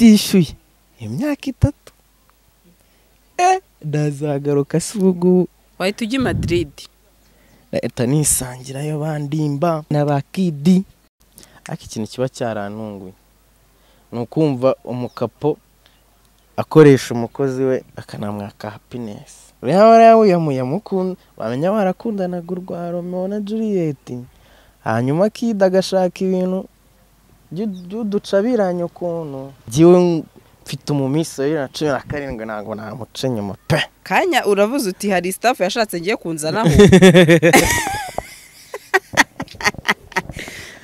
utishyuye imyaka itatu eh ndazagaruka si ubu wahita ujya i Madrid leta nisangirayo bandimba n'abakidi ariko ikintu kiba cyarantunguye ni ukumva umukapo akoresha umukozi we akanamwaka hapinesi yaba yarayamuyamuye amukunda bamenya barakundanaga urwa romeo na juliet hanyuma akida agashaka ibintu by'uducabiranye ukuntu jyewe mfite umumiso bibiri na cumi na karindwi ntabwo namuca inyuma pe kanya uravuze uti hari staff yashatse ngiye kunzanaho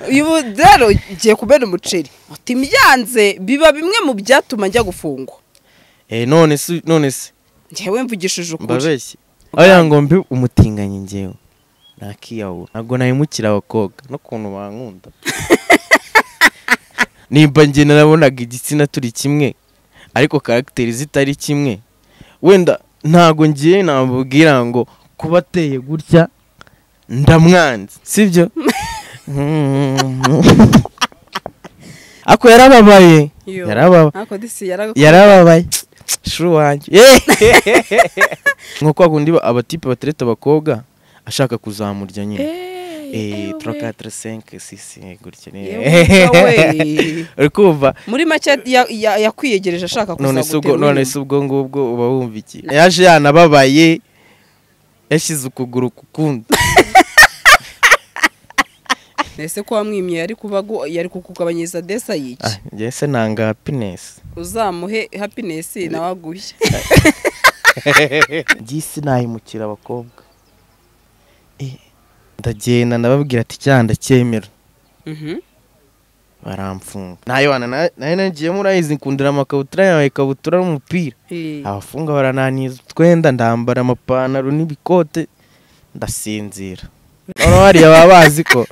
uyu rero ugiye kubera umuceri uti mbyanze biba bimwe mu byatuma njya gufungwa Eh, none se none se njyewe mvugishije ukuri mbabeshye aya ngo mbi umutinganyi njyewe nakiyahura ntabwo nahemukira abakobwa n'ukuntu bankunda nimba njye narabonaga igitsina turi kimwe ariko karagiteri zitari kimwe wenda ntabwo ngiye namubwira ngo kuba ateye gutya ndamwanze sibyo ako yarababaye Yo. yarababaye ariko disi yaragakunda. yarababaye shuri wanjye nko kwa kundi ba- abatipe batereta abakobwa ashaka kuzamurya nyine Eh, eh, Eh, we. 3, 4, 5, 6, gutya Eh, nyine we. uri kumva muri make ya- ya- yakwiyegereje ashaka kuza none se ubwo guterura none inyuma. se ubwo ngubwo uba wumva iki yaje yanababaye yashyize ukuguru ku kundi ese ko wamwimye yari kuba agu- yari kukugabanyiriza desa yiki Ah, njye se nanga happiness uzamuhe happiness nawe aguhe by'isi nahimukira abakobwa Eh, ndagenda ndababwira ati cyaha ndacyemera Mhm. baramfunga ntayiwana nayo nagiyemo urayizi nkundira amakabutura yawe ikabutura n'umupira Eh, abafunga barananiza utwenda ndambara amapantaro n'ibikote ndasinzira noneho hariya baba bazi ko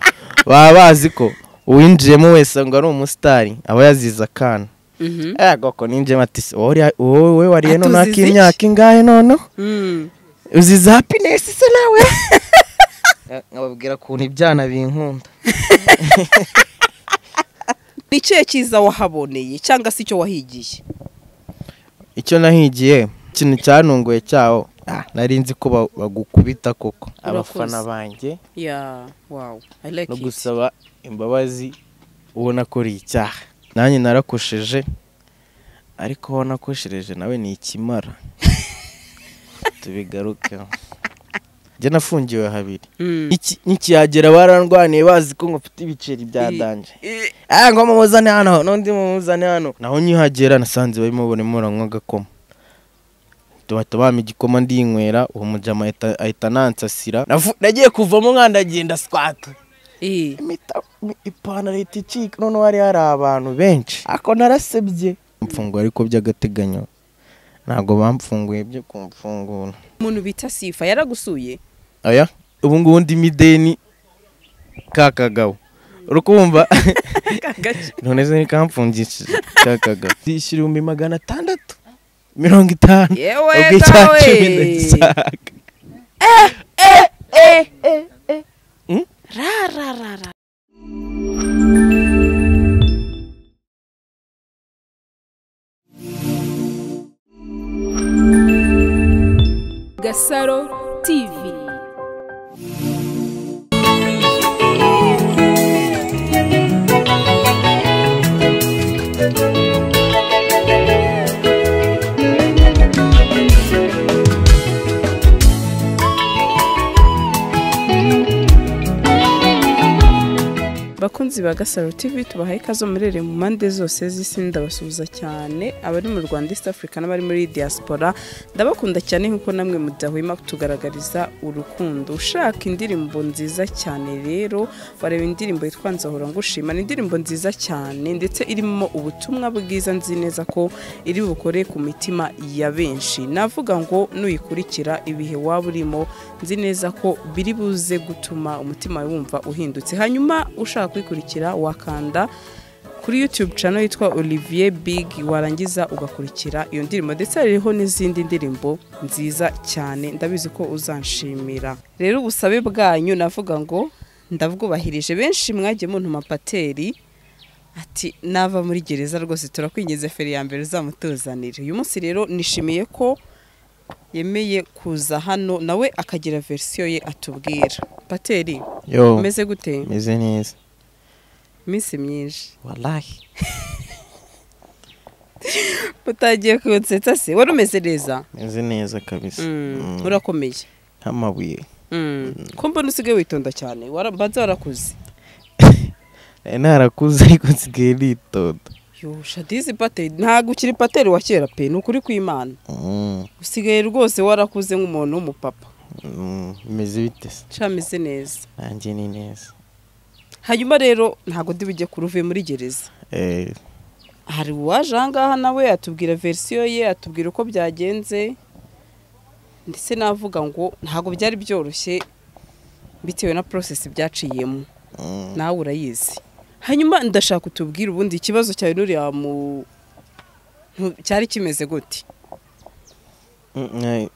baba bazi ko uwinjiyemo wese ngo ari umusitari aba yazize akana mhm. yego ko ninjiyemo ati "Se, wowe uri- wowe wariye Ati, nonaha uzize iki?" imyaka ingahe noneho Mm. uzize hapinesi se nawe nkababwira ukuntu ibyana binkunda ni ikihe cyiza wahaboneye cyangwa se icyo wahigiye icyo nahigiye ikintu cyantunguye cyawo ah, nari nzi ko ba- bagukubita koko Urakoze. abafana banjye ya wow i like no it. gusaba imbabazi uwo nakoriye icyaha nanjye narakosheje ariko uwo nakoshereje nawe ni ikimara tubigarukeho njye nafungiwe habiri Mm. Iki- nikihagera barandwaniye bazi ko ngufite ibiceri bya I- danje Eh, ah ngo mumuzane hano n'undi mumuzane hano naho nkihagera nasanze barimo barimo baranywa agakoma bahita bampa igikoma ndinywera uwo mujama ahita- ahita anansasira Navu- nagiye kuvamo nkandagenda squat eh. impeta ipantaro ihita icika noneho hari hari abantu benshi ako narasebye mfunguye ariko by'agateganyo ntabwo bamfunguye byo kumfungura umuntu bita sifa yaragusuye aya ubu ngubu ndi mideni ka kagabo uri kumva none se ntikamfungishije ka kagabo ndishyura ibihumbi magana atandatu mirongo itanu Yewe ubwo icya nawe. cumi ndagishaka Gasaro TV. bakunzi ba gasaro tv tubahaye ikaze murere mu mpande zose z'isi ndabasuhuza cyane abari mu rwanda east africa n'abari muri diaspora ndabakunda cyane nk'uko namwe mudahwema kutugaragariza urukundo ushaka indirimbo nziza cyane rero wareba indirimbo yitwa nzahora ngushima ni indirimbo nziza cyane ndetse irimo ubutumwa bwiza nzi neza ko iri bukore ku mitima ya benshi navuga ngo nuyikurikira ibihe waba urimo nzi neza ko biri buze gutuma umutima wawe wumva uhindutse hanyuma ushaka kuyikurikira wakanda kuri youtube channel yitwa olivier big warangiza ugakurikira iyo ndirimbo ndetse hariho n'izindi ndirimbo nziza cyane ndabizi ko uzanshimira rero ubusabe bwanyu navuga ngo ndabwubahirije benshi mwagiye muntuma pateri ati nava muri gereza rwose turakwingize feri ya mbere uzamutuzanire uyu munsi rero nishimiye ko yemeye kuza hano nawe akagira verisiyo ye atubwira pateri yo umeze gute meze neza iminsi myinshi walahi utagiye kunsetsa se wari umeze neza meze neza kabisa Mm, Mm, urakomeye nk'amabuye Mm. ko mbona usigaye witonda cyane wara- mbanza warakuze nari narakuze ariko nsigaye nitonda yo shadizi pateri ntabwo ukiri pateri wa kera pe ni ukuri kw'imana Mm, usigaye rwose warakuze nk'umuntu w'umupapa mm, meze bite se cameze neza nanjye ni neza hanyuma rero ntabwo ndi bujye kure uvuye muri gereza Eh, hari uwaje aha ngaha nawe atubwira verisiyo ye atubwira uko byagenze ndetse navuga ngo ntabwo byari byoroshye bitewe na porosesi byaciyemo mm, nawe urayizi hanyuma ndashaka utubwire ubundi ikibazo cyawe n'uriya mu ntu- cyari kimeze gute mm, eh,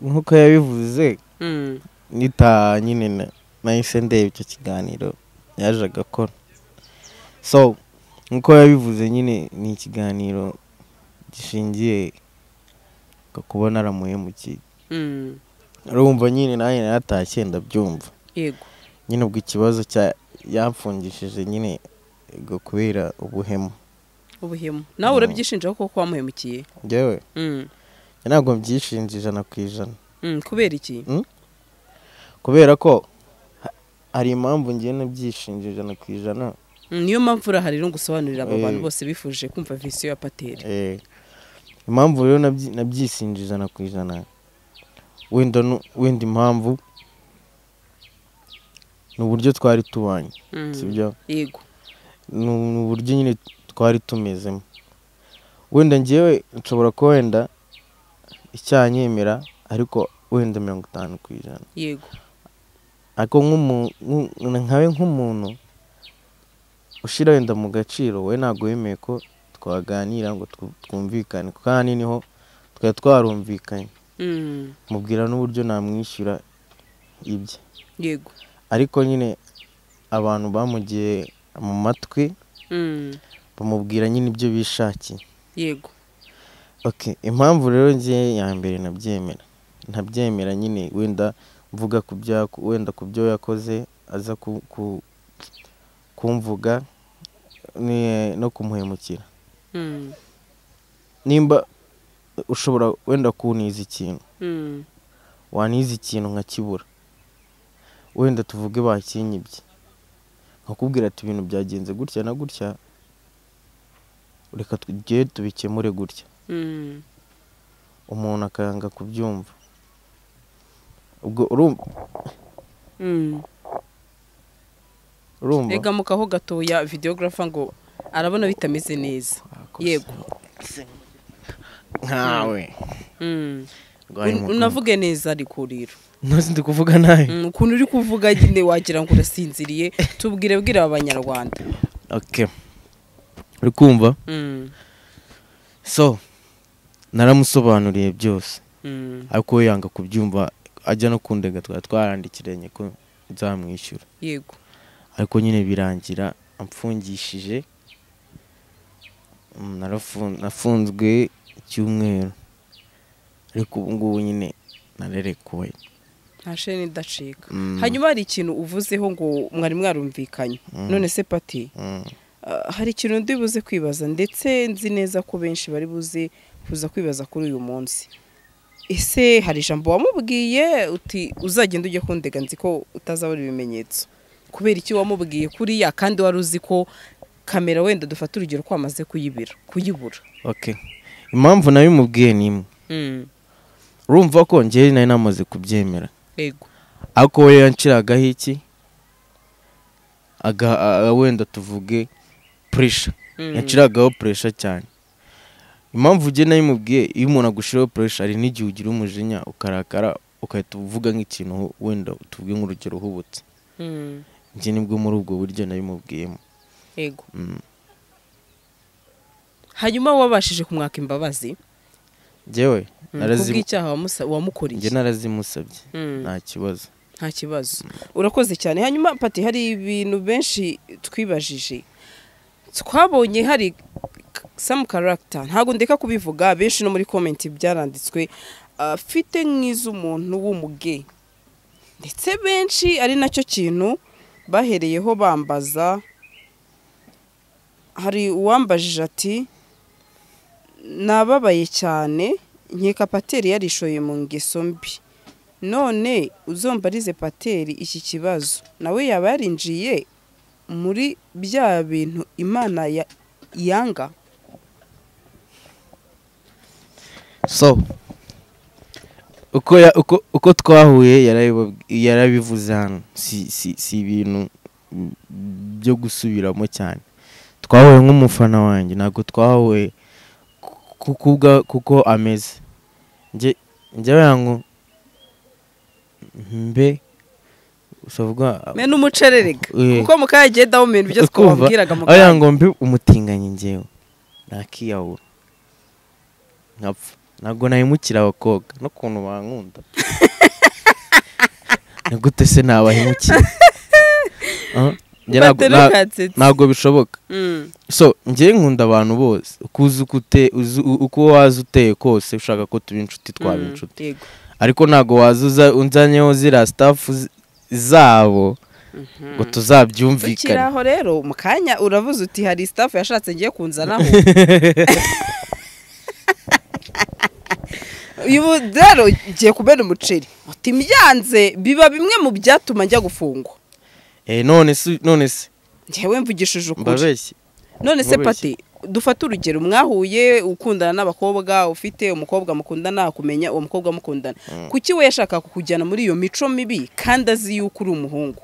nk'uko yabivuze Mm. nitaha nyine na- nahise ndeba icyo kiganiro yaje agakora so nk'uko yabivuze nyine ni ikiganiro gishingiye ku kuba naramuhemukiye Mm. urumva nyine nanjye naratashye ndabyumva yego nyine ubwo ikibazo cya yamfungishije nyine ngo kubera ubuhemu ubuhemu nawe urabyishinja kuko wamuhemukiye njyewe Mm. ntabwo mbyishinja ijana ku ijana Mm, kubera iki kubera ko ha- hari impamvu ngiye nabyishinja ijana ku ijana Mm, niyo mpamvu urahari no gusobanurira abo Eh. bantu bose bifuje kumva verisiyo ya pateri Eh, impamvu rero nabyi- nabyisinje ijana ku ijana wenda nu- wenda impamvu ni uburyo twari tubanye Mm. sibyo yego ni ni uburyo nyine twari tumezemo wenda ngewe nshobora kuba wenda icyanyemera ariko wenda mirongo itanu ku ijana yego ariko nk'umu- nku- nkawe nk'umuntu ushyira wenda mu gaciro we ntabwo wemeye ko twaganira ngo twu- twumvikane kuko ahanini niho twari twarumvikanye Mm. mubwira n'uburyo namwishyura ibye yego ariko nyine abantu bamugiye mu matwi Mm. bamubwira nyine ibyo bishakiye yego Okay, impamvu rero ngiye ya mbere nabyemera ntabyemera nyine wenda mvuga ku bya wenda ku byo yakoze aza ku, ku, kumvuga ni- no kumuhemukira Mm. nimba ushobora wenda kuniza ikintu Mm. waniza ikintu nkakibura wenda tuvuge bakinyibye nkakubwira ati ibintu byagenze gutya na gutya reka tugere tubikemure gutya Mm. umuntu akanga kubyumva ubwo urumva Mm. urumva egamuka aho gatoya videographer ngo arabona bitameze neza yego nkawe Mm. rwaye Un- unavuge neza ariko rero ntuzi ndi kuvuga nabi Mm, ukuntu uri kuvuga nyine wagira ngo urasinziriye tubwire bwira abanyarwanda okay uri kumva Mm, so naramusobanuriye byose mm, ariko we yanga kubyumva ajya no kundega twari twarandikiranye ko nzamwishyura yego ariko nyine birangira amfungishije Mm, narafu- nafunzwe icyumweru ariko ubu ngubu nyine narerekuwe nta sheni idacika Mm. hanyuma hari ikintu uvuzeho ngo mwari mwarumvikanye none se pati Mm. ah, hari ikintu ndi buze kwibaza ndetse nzi neza ko benshi bari buze kuza kwibaza kuri uyu munsi ese hari ijambo wamubwiye uti uzagenda ujye kundega nzi ko utazabona ibimenyetso kubera iki wamubwiye kuriya kandi wari uzi ko kamera wenda dufata urugero ko wamaze kuyibira kuyibura Okay. Impamvu nabimubwiye ni imwe. Mm, Urumva ko njyewe nari namaze kubyemera. yego Ariko we yanciragaho iki? Aga a- a- wenda tuvuge pressure. Mm. Yanciragaho pressure cyane. Impamvu njye nabimubwiye iyo umuntu agushyiraho pressure hari n'igihe ugira umujinya ukarakara ukahita uvuga nk'ikintu hu- wenda tuvuge nk'urugero uhubutse. Mm, Njye nibwo muri ubwo buryo nabimubwiyemo. yego Mm. hanyuma wabashije kumwaka imbabazi Njyewe mm, narazimu kubw'icyaha wamusa- njye wamukoreye narazimusabye. Mm. Nta kibazo. nta kibazo urakoze cyane hanyuma pati hari ibintu benshi twibajije twabonye hari samu karagita ntabwo ndeka kubivuga benshi no muri komenti byaranditswe afite nk'iz'umuntu w'umuge ndetse benshi ari nacyo kintu bahereyeho bambaza hari uwambajije ati nababaye cyane nkeka pateri yarishoye mu ngeso mbi none uzombarize pateri iki kibazo nawe yaba yarinjiye muri bya bintu imana ya- yanga so uko ya- uko- uko twahuye yarabibabwi- yarabivuze hano si si- si ibintu byo gusubiramo cyane twahuye nk'umufana wanjye ntabwo twahuye ku- kubwa kuko ameze njye njyewe yangu mbe usavuga mbe n'umucererega Eh. kuko mukayagiye dawumenti ibyo Ukumva? twababwiraga mu aho kanya. yango mbe umutinganyi njyewe nakiyahura nkapfa ntabwo nahemukira abakobwa n'ukuntu bankunda ni gute se nabahemukira Ah, njye ntabwo- Bateri nta- katsitsi. ntabwo bishoboka Mm. so njyewe nkunda abantu bose uko uzi uko ute- uzi- u- uko waza uteye kose ushaka ko tuba inshuti twaba Mm, inshuti yego. ariko ntabwo waza uza- unzanyeho ziriya sitafu z- zabo ngo Ukiri tuzabyumvikane aho rero mu kanya uravuze uti hari sitafu yashatse ngiye kunzanaho uyu rero ngiye kumena umuceri uti mbyanze biba bimwe mu byatuma njya gufungwa Eh, none se none se njyewe mvugishije ukuri mbabeshye none se Mubeshye. pati dufate urugero mwahuye ukundana n'abakobwa ufite umukobwa mukundana kumenya uwo mukobwa mukundana kuki we yashaka kukujyana muri iyo mico mibi kandi azi yuko uri umuhungu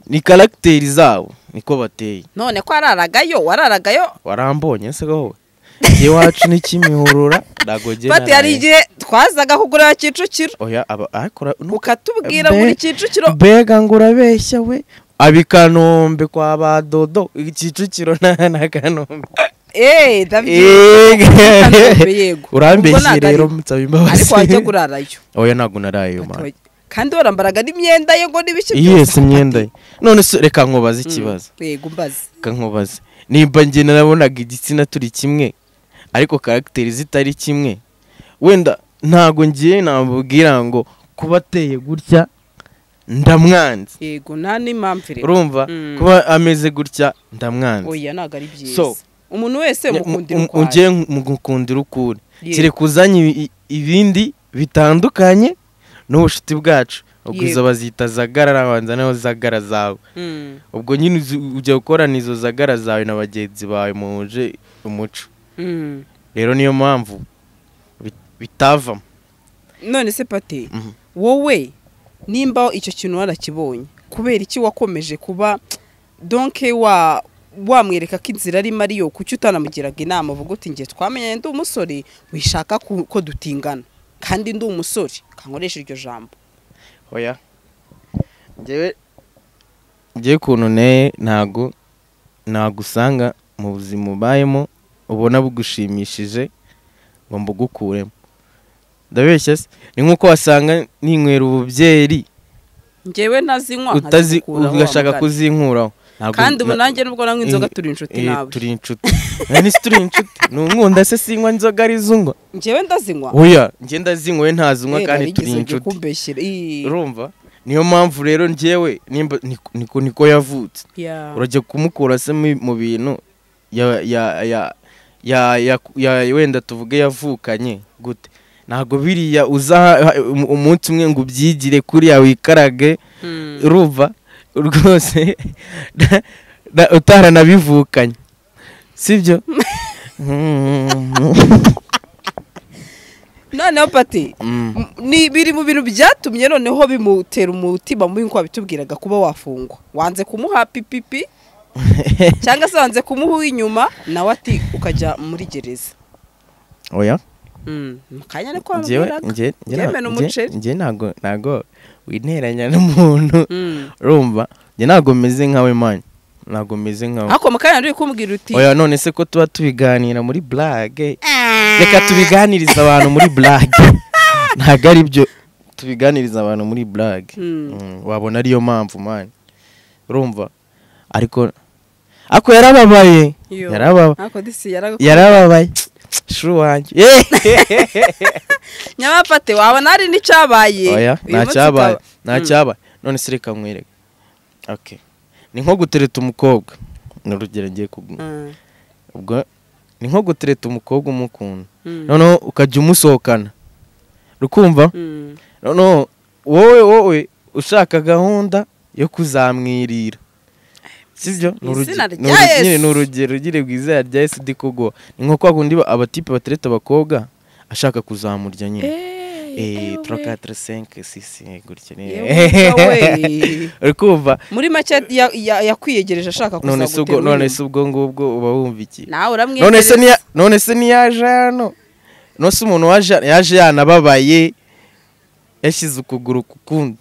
ni karagiteri zabo niko bateye none ko araragayo wararagayo warambonye se gaho njye wacu n'ikimihurura ntabwo njye Fati hari naraye. igihe twazaga kugura Kicukiro oya aba ariko ura- nu- ukatubwira Be- ngo uri Kicukiro mbega ngo urabeshya we abikanombe kwa badodo kicukiro na na kanombe eee Eh, Kanombe, yego. Ubwo urambeshye ntabwo rero ari- nsaba imbabazi ariko wajya kurarayo oya ntabwo naraye yo mwana kandi warambaraga n'imyenda ye ngo n'ibiki yes imyenda ye none se reka nkubaze ikibazo yego mbaze reka nkubaze nimba njye narabonaga igitsina turi kimwe ariko karagiteri zitari kimwe wenda ntago ngiye namubwira ngo kuba ateye gutya ndamwanze yego nta n'impamvu rero urumva Mm. kuba ameze gutya ndamwanze oya ntabwo ari byiza So. umuntu Nye- wese mukundira mu- mu- ukwayo ujye mugukundira ukuri Yego. kire kuzanye ibi- ibindi bitandukanye n'ubushuti bwacu ubwo Yego. izo bazita zagara arabanza naho zagara zawe Mm, ubwo nyine uzi- ujya gukorana izo zagara zawe na bagenzi bawe muhuje umuco mm. rero niyo mpamvu bit- bitavamo none se pati Mhm. wowe nimba icyo kintu warakibonye kubera iki wakomeje kuba donke wa wamwereka ko inzira arimo ariyo kuki utanamugiraga inama uvuga uti njye twamenyanye ndi umusore wishaka ku- ko dutingana kandi ndi umusore kankoresha iryo jambo oya njyewe njyewe ukuntu nteye ntago nagusanga mu buzima ubayemo ubona bugushimishije ngo mbugukuremo ndabeshya se ni nk'uko wasanga ninywera ububyeri njyewe ntazinywa utazi nkazikuraho wa ugashaka mugani. kuzinkuraho Ntabwo- kandi ubu na- nanjye nubwo nanywa inzoga turi inshuti eh, nawe turi inshuti nani se turi inshuti ni umwunda se sinywa inzoga ari izunywa njyewe ndazinywa oya ngenda zinywe ntazinywa Eh, kandi narigeze turi njye inshuti kumbeshyera Ih, urumva niyo mpamvu rero njyewe nimba niko- niko niko yavutse yeah. urajya kumukura se mu mu bintu ya ya ya ya ya ya- wenda tuvuge yavukanye gute ntabwo biriya uza ha- ha- um- umunsi umwe ngo ubyigire kuriya wikarage Mm. urumva rwose na- na- utaranabivukanye sibyo Mm. noneho pati Mm. M- ni biri mu bintu byatumye noneho bimutera umutima mubi nk'uko wabitubwiraga kuba wafungwa wanze kumuha pipipi cyangwa se wanze kumuha uw'inyuma nawe ati ukajya muri gereza oya Mm, mu kanya ni ko njyewe wabibwiraga njye njye Njyewe ni nta- njye umuceri. njye ntago ntago witeranya n'umuntu Mm. urumva njye ntago meze nkawe mani ntago meze nkawe ariko mu kanya uri kumbwira uti oya none se ko tuba tubiganira muri burage reka tubiganiriza abantu muri burage ntabwo ari byo tubiganiriza abantu muri burage Mm. Mm, wabona ariyo mpamvu mani urumva ariko ariko yarababaye Eh, Yo. yarababa ariko disi yaragakoze yarababaye shuru wanjye nyabapate wabona hari oya n'icyabaye Uyu munsi ntacyabaye ukaba- ntacyabaye none se reka nkwereke okay ni nko gutereta umukobwa ni urugero ngiye kuguha Mm, ubwo ni nko gutereta umukobwa umukunda mm, noneho ukajya umusohokana rukumva mm. noneho wowe wowe ushaka gahunda yo kuzamwirira sibyo Ni urugi- izina ni rya urugi- Yesu. nyine ni urugero ugire ku izina rya yesu di kuguha ni nko kwa kundi ba- abatipe batereta abakobwa ashaka kuzamurya nyine Eh, Eh, eh, trois, we. quatre, cinq, six, eh, gutya ni- Yewe we. uri kumva muri make ya- ya- yakwiyegereje ashaka none se ubwo none se kuzagutera ubwo ngubwo uba wumva iki nawe none se uramwegereza niya- none se ntiyaje hano none se umuntu waje yaje yanababaye yashyize ukuguru ku kundi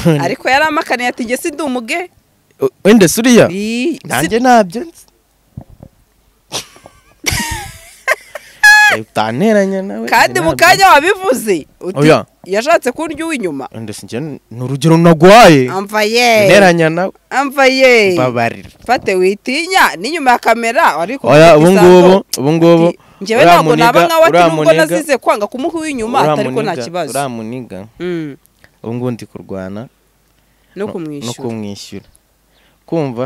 None- ariko yaramakaniye ati njye sindi umuge o- wenda se uriya Ii, si- nanjye nabyo nzi Eh, utanteranya nawe kandi njye mu nabyo kanya wabivuze uti Oya. yashatse kurya uw'inyuma nzi. Wenda se njye ni ni urugero naguhaye amva ye nteranya nawe amva ye mbabarira fate witinya n'inyuma ya kamera ariko oya ubu ngubu ubu ngubu njyewe uriya ntabwo naba muniga- nkawe ati uriya nubwo muniga- nazize kwanga kumuha uw'inyuma uriya atari ko nta muniga- kibazo uriya muniga Mm, ubu ngubu ndi kurwana no no- no kumwishyura kumwishyura kumva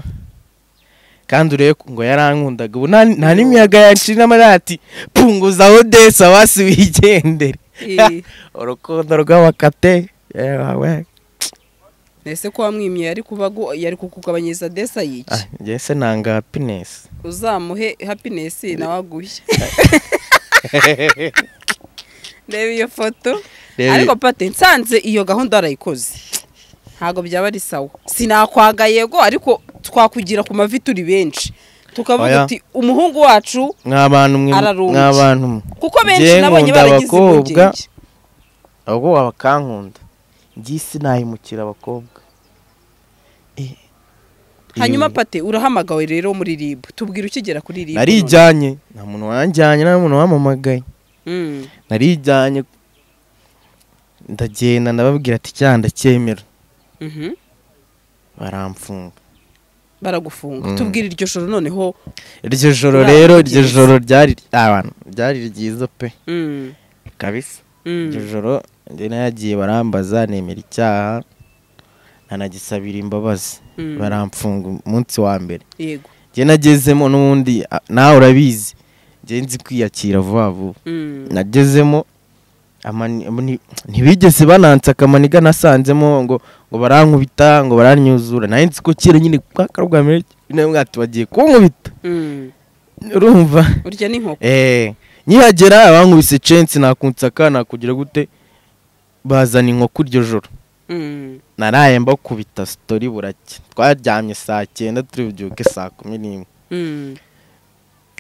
kandi urebe ko ngo yarankundaga ubu nta- nta n'imiyaga yacira amarati punguza odesa wasi wigendere Ii, urukundo rw'abakate yewe ese ko wamwimye yari kuba gu- yari kukugabanyiriza desa y'iki njye se nanga happiness uzamuhe happiness nawe aguhe reba iyo foto Reba ariko iyo- pate nsanze iyo gahunda warayikoze ntabwo byaba ari sawa sinakwanga yego ariko twakugira ku mavi turi benshi tukavuga Oya. uti umuhungu wacu mwabantu mwe Ararumbye. mwabantu mwe kuko benshi Njye nabonye nkunda baragize abakobwa impungenge ahubwo wabakankunda njye isi nahimukira abakobwa Eh, hanyuma iyo- pate urahamagawe rero muri ribu tubwira ukigera kuri ribu narijyanye nta muntu wanjyanye nta muntu wamamagaye Mm. narijyanye ndagenda ndababwira ati cyaha ndacyemera Mhm. baramfunga baragufunga Mm. tubwira iryo joro noneho iryo joro Uriya rero ni iryo ryiza. joro ryari abantu ryari ryiza pe Mm. kabisa Mm. iryo joro njye nayagiye barambaza nemera icyaha nanagisabira imbabazi Mm. baramfunga umunsi wa mbere yego njye nagezemo n'ubundi a- nawe urabizi njye nzi kwiyakira vuba vuba Mm. nagezemo amani- ni- ntibigeze banansa akamaniga nasanzemo ngo ngo barankubita ngo baranyuzura nayo nzi ko kera nyine kwa karwa mbere nawe mwati bagiye kunkubita Mm. urumva urya n'inkoko eh nyihagera abankubise censi nakunsaka nakugira gute bazana inkoko iryo joro Mm. naraye mbakubita sitori burake twaryamye saa cyenda turi bubyuke saa kumi n'imwe Mm.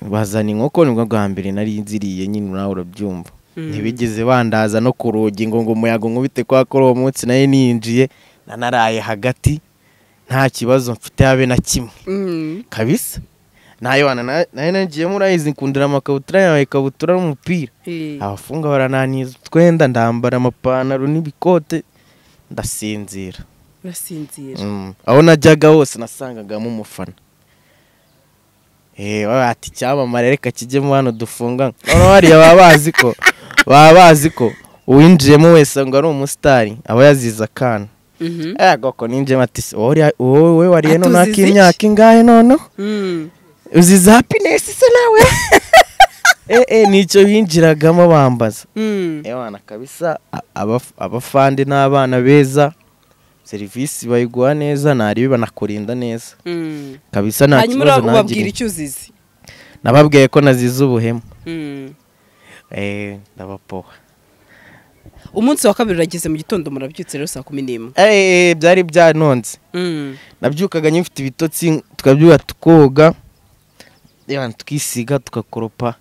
bazana inkoko nibwo bwa mbere nari nziriye nyine nawe urabyumva Mm. ntibigeze bandaza no ku rugi ngo ngo umuyaga nkubite kwa kuri uwo munsi nayo ninjiye nanaraye hagati nta kibazo mfite habe na kimwe Mm. kabisa nayo wana na- nayo nagiyemo urayizi nkundira amakabutura yawe ikabutura n'umupira Eh. abafunga barananiza utwenda ndambara amapantaro n'ibikote ndasinzira urasinzira Mm. aho najyaga hose nasangagamo umufana eh baba ati icyamamare reka kijyemo hano dufunga noneho hariya baba bazi ko baba bazi ko uwinjiyemo wese ngo ari umusitari aba yazize akana Mhm. yagoko ninjiyemo ati "Se, wowe uri- wowe wowe wariye Ati, none uzize iki?" ak'imyaka ingahe noneho Mm. uzize happiness se nawe eh eh nicyo binjiragamo bambaza Mm. ewana kabisa a- abaf- abafande n'abana beza serivisi bayiguha neza ntaribi banakurinda neza Mm. kabisa nta hanyuma kibazo ura- ubabwira nagiriye icyo uzize nababwiye ko nazize ubuhemu Mm. eh ndabapoha umunsi wa kabiri urageze mu gitondo murabyutse rero saa kumi n'imwe eh byari byanonze Mm. nabyukaga nyifite ibitotsi tukabyuka tukoga ewana twisiga tukakoropa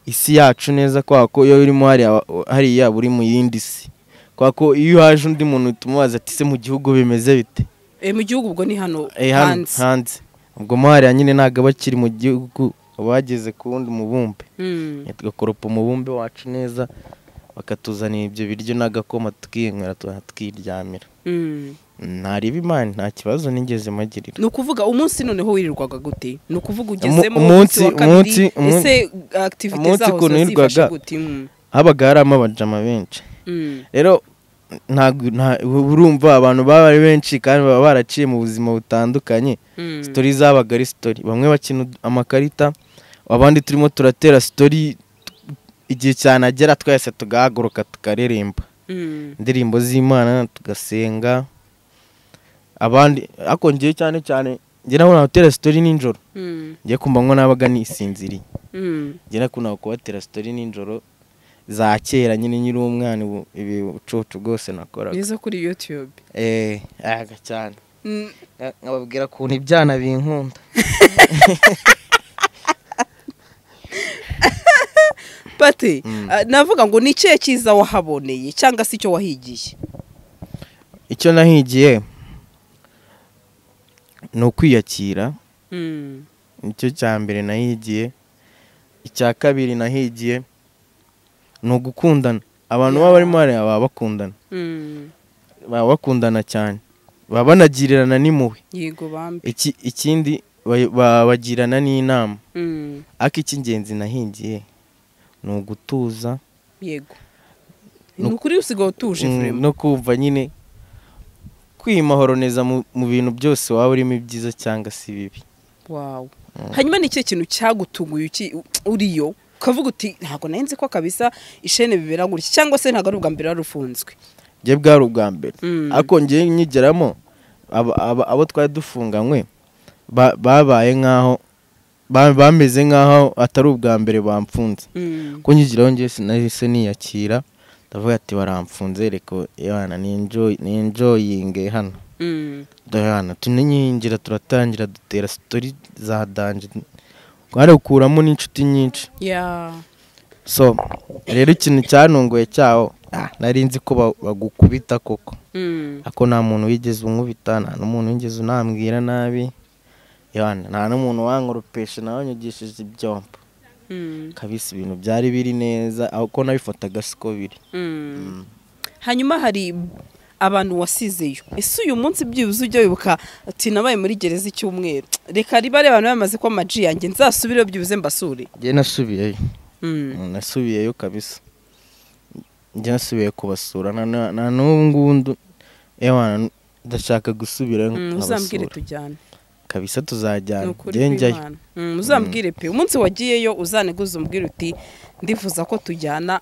isi yacu neza kwa ko iyo urimo hariya hariya uri mu yindi si kwa ko iyo haje undi muntu tumubaza ati se mu gihugu bimeze bite Eh, mu gihugu ubwo ni hano Eh, hano hanze hanze ubwo mo hariya nyine ntabwo abakiri mu gihugu bageze ku wundi mubumbe Mm. tugakoropa umubumbe wacu neza bakatuzanira ibyo biryo n'agakoma tukinywera tukanakiryamira Mm. ntariba imana nta kibazo nigeze magirira ni ukuvuga umunsi noneho wirirwaga gute ni ukuvuga ugezemo umunsi- wa kabiri umunsi- umunsi- ese akitivite umunsi zaho ukuntu zazifashe wirirwaga- gute Mm, habaga harimo abajama benshi mm. rero ntabwo nta- urumva abantu baba ari benshi kandi baba baraciye mu buzima butandukanye Mm. sitori zabaga ari sitori bamwe bakina ud- amakarita abandi turimo turatera sitori igihe cyanagera twese tugahaguruka tukaririmba Mm. indirimbo z'imana tugasenga abandi ariko ngewe cyane cyane njye nabona gutera sitori nijoro Mm. njye kumva ngo nabaga nisinziriye Mm. njye nakunda kubatera sitori nijoro za kera nyine nyiri umwana ubu ibi ubucucu bwose nakoraga biza kuri youtube eee ayaga cyane Mm, Nka- nkababwira ukuntu ibyana binkunda pate ah, navuga ngo ni ikihe cyiza wahaboneye cyangwa se icyo wahigiye icyo nahigiye ni ukwiyakira Mm. nicyo cya mbere nahigiye icya kabiri nahigiye ni ugukundana abantu baba barimo hariya baba bakundana Mm. baba bakundana cyane baba banagirirana n'impuhwe yego bambi Iki- ikindi ba- ba- bagirana n'inama Mm. ariko icy'ingenzi nahigiye ni ugutuza yego No- ni ukuri usigaye utuje Mm, Frema. no kumva nyine kwimahoroniza mu mu bintu byose waba urimo ibyiza cyangwa se ibibi wawe hanyuma ni ikihe kintu cyagutunguye uki- uriyo ukavuga uti ntabwo nari nzi ko kabisa ishene bibera gutya cyangwa se ntabwo ari ubwa mbere wari ufunzwe njye bwari ubwa mbere Mm. ariko njye nyigeramo aba- aba- abo twari dufunganywe ba- babaye nk'aho ba- bameze nk'aho atari ubwa mbere bamfunze Mm. ko nyigiraho njye sinahise niyakira ndavuga ati baramfunze reka yabana ninjoyinge hano Mm. dayana tuninyihingira turatangira dutera sitori za danje twari gukuramo n'inshuti nyinshi ya so rero ikintu cyantunguye cyaho ah, nari nzi ko ba- bagukubita koko Mm. ako nta muntu wigeze unkubita nta n'umuntu wigeze unambwira nabi yana nta n'umuntu wankoropesha nawe anyugishije ibyombo Mm. kabisa ibintu byari biri neza aho ko nabifotaga siko biri Mm. hanyuma hari abantu wasizeyo ese uyu munsi byibuze ujya wibuka ati nabaye muri gereza icyumweru reka riba ari abantu bamaze ko amaji yanjye nzasubireyo byibuze mbasure njye nasubiyeyo Mm. nasubiyeyo kabisa njye nasubiye kubasura na- na na n'ubu ngubu ndu- ewana ndashaka gusubira Mm, uzambwire nkabasura tujyane kabisa ni tuzajyana ukuri njye njyayo kw'Imana. Mm, uzambwire pe umunsi wagiyeyo uzaniguze umbwire uti ndifuza ko tujyana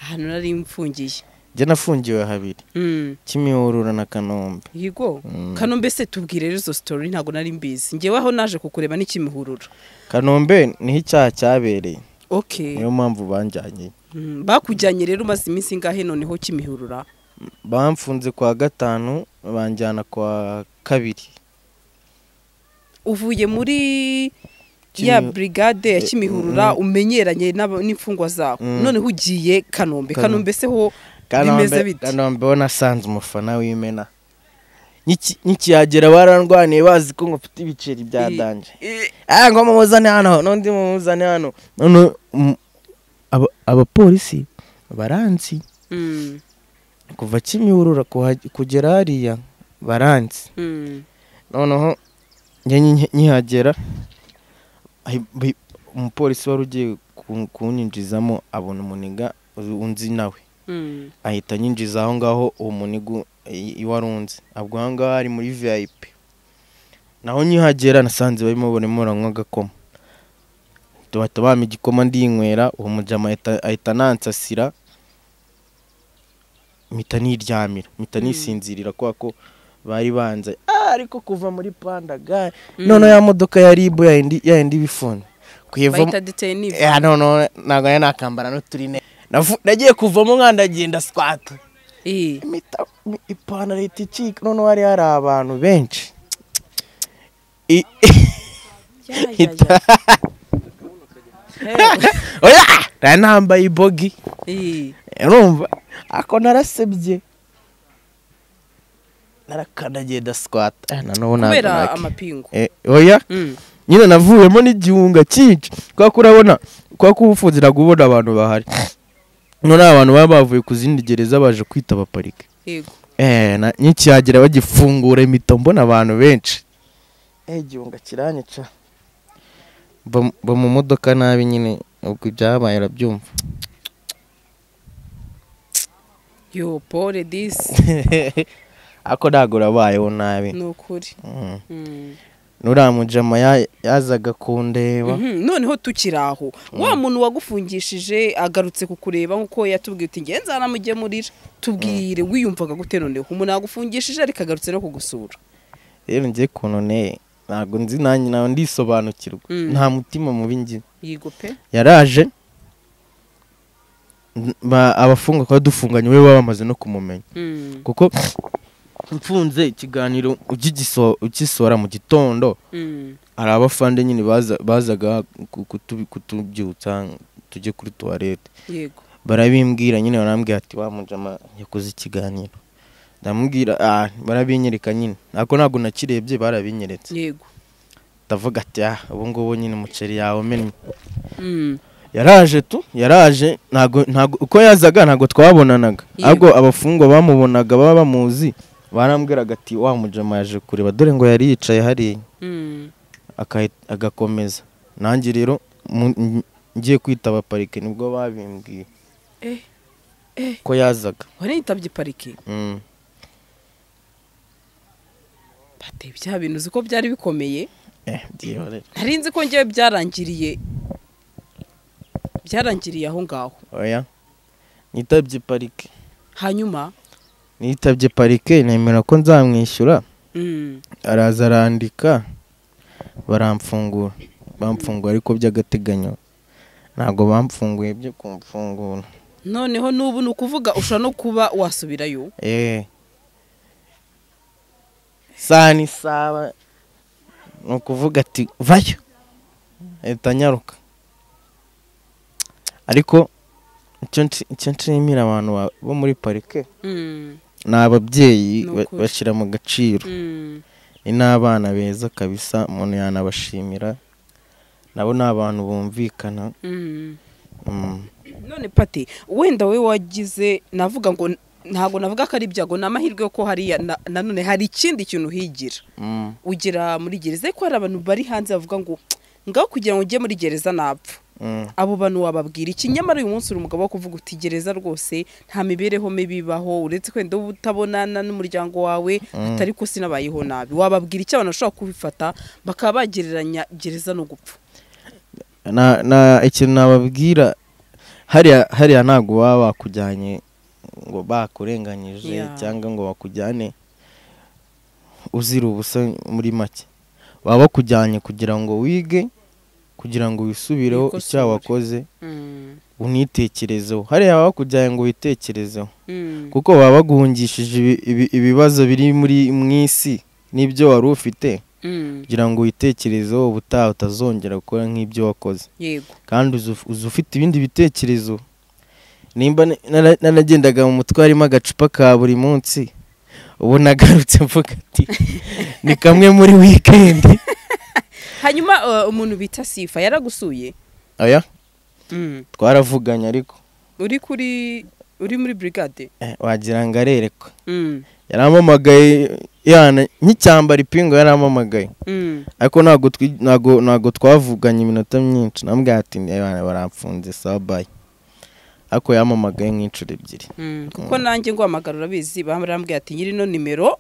ahantu nari mfungiye njye nafungiwe habiri Mm, kimihurura na kanombe yego Mm. kano mbese tubwire rero izo sitori ntabwo nari mbizi ngewe aho naje kukureba n'ikimihurura kanombe niho icyaha cyabereye okay niyo mpamvu banjyanye Mm, bakujyanye rero umaze iminsi ingahe noneho kimihurura bamfunze kwa gatanu banjyana kwa kabiri uvuye muri Kimi- ya brigade ya kimihurura umenyeranye n'aba- n'imfungwa zabo Mm. noneho ugiye Kanombe. kanombe kanombe se ho bimeze kanombe bite kanombe wo nasanze umufana w'imena Niki- nikihagera barandwaniye bazi ko ngufite ibiceri bya I- danje Eh, ah ngo mumuzane hano n'undi mumuzane hano none um, aba- abapolisi baranzi mm, kuva kimihurura kuhaj- kugera hariya baranzi mm, noneho njye nyi- nkihagera ahi- bi- umupolisi wari ugiye ku- kunyinjizamo abona umuniga unzi nawe mm. ahita anyinjiza aho ngaho uwo muniga iwarunze ubwo aho ngaho ari muri vip naho nkihagera nasanze barimo barimo baranywa agakoma bahita bampa igikoma ndinywera uwo mujama ahita- ahita anansasira mpita niryamira mpita nisinzirira kubera ko bari banze "Ah, ariko kuva muri panda gare noneho ya modoka ya ribu yayindi yayindi ibifunze kuyivamo bahita detenive ya noneho ntabwo nari nakambara n'uturine Navu- nagiye kuvamo nkandagiye ndasikata Eh, imita mi- ipantaro ihita icika noneho hari hari abantu benshi I- ya, ya, ita- oya nari nambaye ibogi eh, urumva ako narasebye narakandagiye ndasikata Eh, na n'ubu ntabwo kubera naki- amapingu Eh, oya Mm, nyine navuyemo n'igihunga cyinshi kubera ko urabona kubera ko ubufunzira ubona abantu bahari none abantu baba bavuye ku zindi gereza baje kwitaba parike yego eh na- nkikihagera bagifungura imito mbona abantu benshi eh igihunga kiranyica mba mba mu modoka nabi nyine ubwo ibyabaye urabyumva yo pole disi ariko ntabwo urabayeho nabi ni ukuri Mm. Mm. nuriya mujama ya- yazaga kundeba Mhm, noneho tukiri aho wa muntu wagufungishije agarutse kukureba nkuko yatubwiye uti ngenzi aramujyemurira tubwire wiyumvaga gute noneho umuntu yagufungishije ariko agarutse no kugusura rero njye kuntu ne ntabwo nzi nanjye nawe ndisobanukirwa Mm. nta mutima mubi ngira yigo pe yaraje n- ba- abafunga kuba dufunganye we baba bamaze no kumumenya Mm, kuko mfunze ikiganiro ukigiso- ugisohora mu gitondo mm. hari abafande nyine baza- bazaga ku- kutu- kutubyutsa tujye kuri tuwarete yego barabimbwira nyine barambwira ati wa mujama yakoze ikiganiro ndamubwira ah barabinyereka nyine nako ntabwo nakirebye barabinyeretse yego ndavuga ati ah ubu ngubu nyine umuceri yawe umennye Mm, yaraje tu yaraje ntago ntago uko yazaga ntago twabonanaga Yego. ahubwo abafungwa bamubonaga baba bamuzi barambwiraga ati wa mujama yaje kureba dore ngo yari yicaye hariya mm. akahi- agakomeza nanjye rero mu- ng- ngiye kwitaba parike nibwo babimbwiye Eh, eh. ko yazaga wari yitabye parike Mm. bateye bya bintu uzi ko byari bikomeye Eh, byihorere nari nzi ko ngewe byarangiriye byarangiriye aho ngaho oya nitabye parike hanyuma nitabye parike nemera ko nzamwishyura mm, araza arandika baramfungura bamfungura ariko by'agateganyo ntabwo bamfunguye byo kumfungura noneho n'ubu ni ukuvuga ushobora no kuba wasubirayo eee saa n'isaba ni ukuvuga ati vayo leta nyaruka ariko icyo nshi- icyo nshimira abantu ba- bo muri parike Mm, ni ababyeyi Ni ba- ukuri. bashyira mu gaciro mm. ni n'abana beza kabisa umuntu yanabashimira nabo ni abantu bumvikana Mm. Mm. none pati wenda we wagize navuga ngo ntabwo navuga ko ari ibyago ni amahirwe yo ko hariya na- nanone hari ikindi kintu uhigira Mm. ugera muri gereza ariko hari abantu bari hanze bavuga ngo ngaho kugira ngo ujye muri gereza napfa Mm. abo bantu wababwira iki nyamara uyu munsi uri umugabo wo kuvuga uti gereza rwose nta mibereho mibi ibaho uretse wenda uba utabonana n'umuryango wawe atari ko sinabayeho nabi wababwira icyo abantu bashobora kubifata bakaba bagereranya gereza no gupfa Na- na- ikintu nababwira hariya hariya ntabwo baba bakujyanye ngo bakurenganyije Yeah. cyangwa ngo bakujyane uzira ubusa muri make baba bakujyanye kugira ngo wige kugira ngo wisubireho Wikosore. icyaha wakoze unitekerezeho hariya baba bakujyanye ngo witekerezeho kuko baba baguhungishije ibi- ibi- ibibazo biri muri mu isi n'ibyo wari ufite kugira ngo witekerezeho ubutaha utazongera gukora nk'ibyo wakoze yego kandi uzi uf- uzi ufite ibindi bitekerezo nimba na- nara- naragendaga mu mutwe harimo agacupa ka buri munsi ubu nagarutse mvuga ati ni kamwe muri wikendi hanyuma uh, umuntu bita sifa yaragusuye oya twaravuganye ariko uri kuri uri muri brigade eh, wagira ngo arerekwe Mm, yarampamagaye yana nk'icyambara ipingu yarampamagaye mm, ariko ntabwo twi- ntabwo- ntabwo twavuganye iminota myinshi namubwira ati "Ebana, baramfunze sawa bayi ariko yampamagaye nk'inshuro ebyiri mm. kuko nanjye ngo hamagara urabizi barambwira ati nyiri ino nimero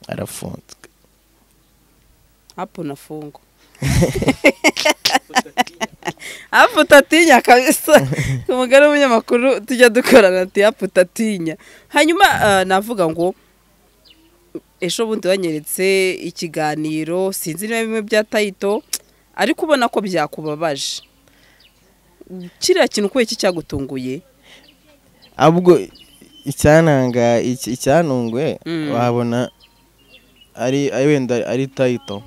arafunze hapo nafungo hapo utatinya kabisa umugore w'umunyamakuru tujya dukorana ati hapo utatinya hanyuma uh, navuga ngo ejo bundi wanyeretse ikiganiro sinzi niba bimwe bya tayito ariko ubona ko byakubabaje kiriya kintu kubera iki cyagutunguye ahubwo icyananga iki- icyanungwe Mm. wabona ari ari wenda ari tayito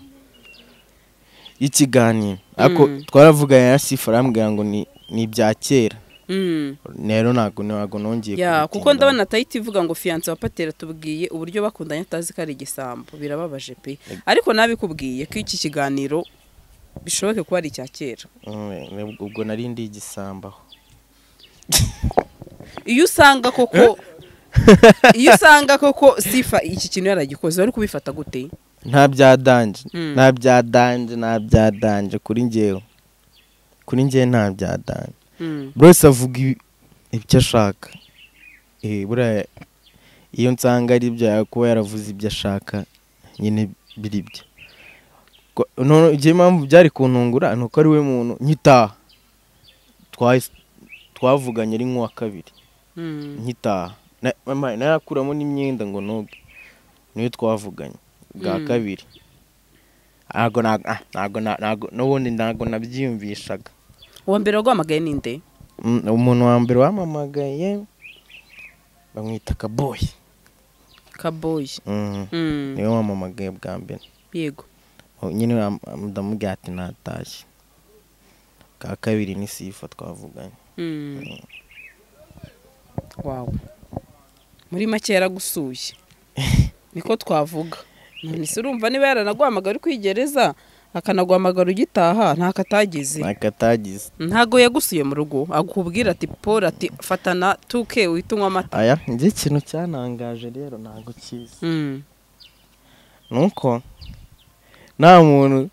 y'ikiganiro ariko Mm. twaravuganye na sifa arambwira ngo ni ni ibya kera Mm. rero ntabwo ntabwo nongeye ya kubitindaho. kuko ndabona tayiti ivuga ngo fiyanse wa patera tubwiye uburyo bakundanye atazi ko ari igisambo birababaje pe ariko nabikubwiye ko iki kiganiro bishoboke kuba ari icya kera Mm, nibwo- ubwo nari ndi igisambaho iyo usanga koko iyo usanga koko sifa iki kintu yaragikoze wari kubifata gute nta byadanje Mm. nta byadanje nta byadanje kuri ngewe kuri ngewe nta byadanje Mm. buri wese avuga ibi- ibyo ashaka Eh, buriya iyo nsanga ari ibyo yakuba yaravuze ibyo ashaka nyine biri bye Ko- none igihe impamvu byari kuntungura ni uko ari we muntu nkitaha Twahise- twavuganye ari nk'uwa kabiri Mm. nkitaha Na- mama, nayakuramo n'imyenda ngo noge niyo twavuganye bwa Mm. kabiri ntago na- ah, ntago na- ntago n'ubundi ntago nabyiyumvishaga uwa mbere waguhamagaye ni nde Mm, umuntu wa mbere wamamagaye bamwita kaboyi kaboyi Mm, Mm. niwe wamamagaye bwa mbere yego Oh, nyine am- ndamubwira ati natashye bwa kabiri ni sifa twavuganye Mm. wawe muri make yaragusuye niko twavuga none se urumva niba yaranaguhamagara uri kwigereza akanaguhamagara ugitaha ntako atageze nakatagize ntago yagusuye mu rugo akubwira ati paul ati fatana tuke uhite unywa amata aya njye ikintu cyanangaje rero ntabwo kiza Mm. nuko nta muntu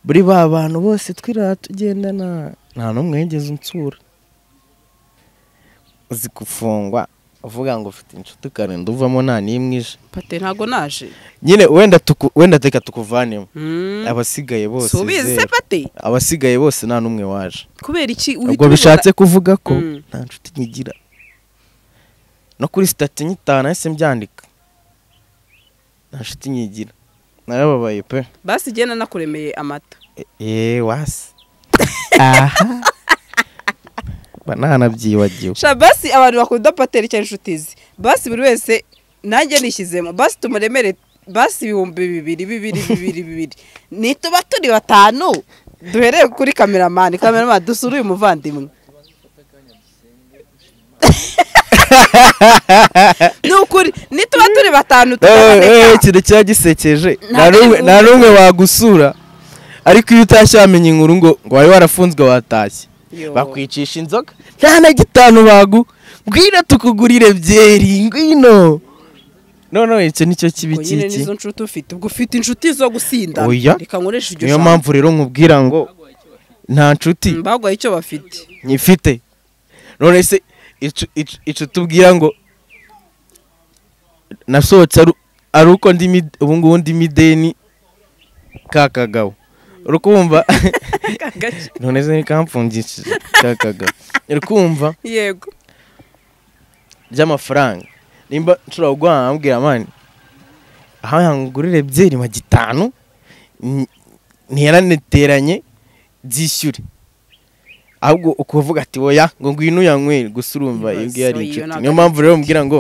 buri ba bantu bose twirara tugendana nta n'umwe wigeze unsura uzi gufungwa uvuga ngo ufite inshuti ukarinda uvamo nta n'imwe ije pate ntago naje nyine wenda tuku- wenda reka tukuvanemo Mm. abasigaye bose subize se zero. pate abasigaye bose nta n'umwe waje kubera iki ubwo bishatse kuvuga ko Mm. nta nshuti nkigira no kuri sitati nyitanu ese mbyandika nta nshuti nkigira narababaye pe basi igenda nakuremeye amata Eee wasi aha mba ntanabyibagiwe sha basi abantu bakunda patera icyo inshuti ze basi buri wese nanjye nishyizemo basi tumuremere basi ibihumbi bibiri bibiri bibiri bibiri nituba turi batanu duhereye kuri kameramani kameramani dusura uyu muvandimwe ni ukuri nituba turi batanu eee turaboneka ikintu kiba gisekeje Nta Nta n'umwe- n'umwe- nta n'umwe wagusura ariko iyo utashye wamenya inkuru ngo ngo wari warafunzwe watashye Yo. bakwicisha inzoga nta na gitanu bagu ngwino tukugurire byeri ngwino noneho icyo nicyo kibi Ubwo nyine kiki nizo nshuti ufite ubwo ufite inshuti zo gusinda Oya. reka nkoreshe iryo niyo jambo. mpamvu rero nkubwira ngo nta nshuti bagwaye icyo bafite nyifite none se icu- icu- icu tubwira ngo nasohotse ari- ari uko ndi mi- ubu ngubu ndi mideni ka kagabo urukumva none se ntikamfungishije ka kagabo urukumva yego by'amafaranga nimba nshobora kuguha nkambwira mani aha yangurire ebyiri ma gitanu n- ntiyaraneteranye byishyure ahubwo ukuvuga ati oya ngo ngwino uyanywere gusa urumva iyo ngiyo ari Ibibazo, iyo inshuti ntabwo niyo ari mpamvu rero mbwira ngo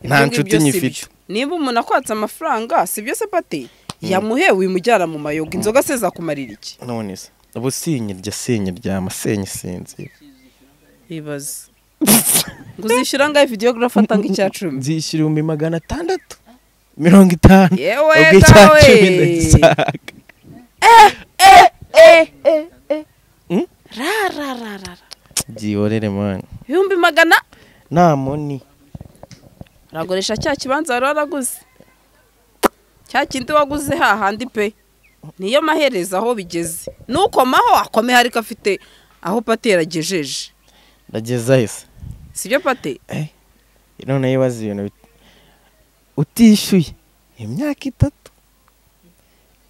nta Ibyo nshuti ngibyo si nyifite byo. niba umuntu akwatse amafaranga si byo se pati yamuhewe imujyana mu mayoga inzoga se zakumarira iki none se ubu sinyirya sinyiryama sinyisinzira ibaze ngo uzishyura ngaho videogarafa atanga icya cumi nzishyura ibihumbi magana atandatu mirongo itanu yewe ubwo icya dawe cumi ndagisaga Hmm? rarararara byihorere mani ibihumbi magana nta moni uragoresha cya kibanza wari waraguze cya kindi waguze hahandi pe niyo maherezo aho bigeze nukomaho akomeho ariko afite aho pati yaragejeje ndagezayo se si byo pati noneho ibaza ibintu bit- utishyuye imyaka itatu